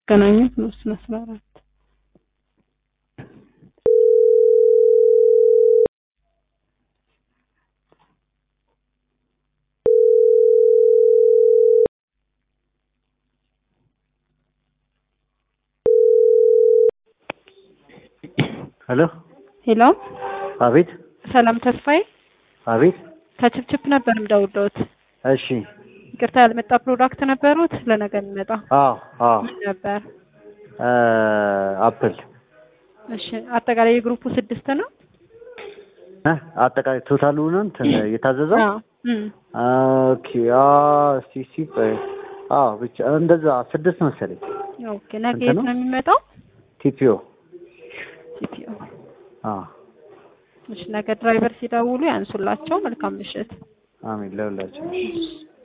ገናኙት ነው እሱን አስራ አራት ሄሎ ሄሎ አቤት ሰላም ተስፋዬ አቤት ከችፕችፕ ነበር የምደውልዎት። እሺ ይቅርታ ያልመጣ ፕሮዳክት ነበሩት ለነገ የሚመጣ አዎ አዎ ምን ነበር? እ አፕል እሺ አጠቃላይ የግሩፑ ስድስት ነው። እ አጠቃላይ ቶታሉ ነው እንትን የታዘዘው አዎ እም ኦኬ አ እስቲ እስቲ ቆይ አዎ ብቻ እንደዛ ስድስት መሰለኝ ኦኬ ነገ ስንት የት ነው? ነው የሚመጣው? ቲፒኦ ሲፒኦ አዎ እሺ ነገ ድራይቨር ሲደውሉ ያንሱላቸው። መልካም ምሽት። አሜን ለሁላችን እሺ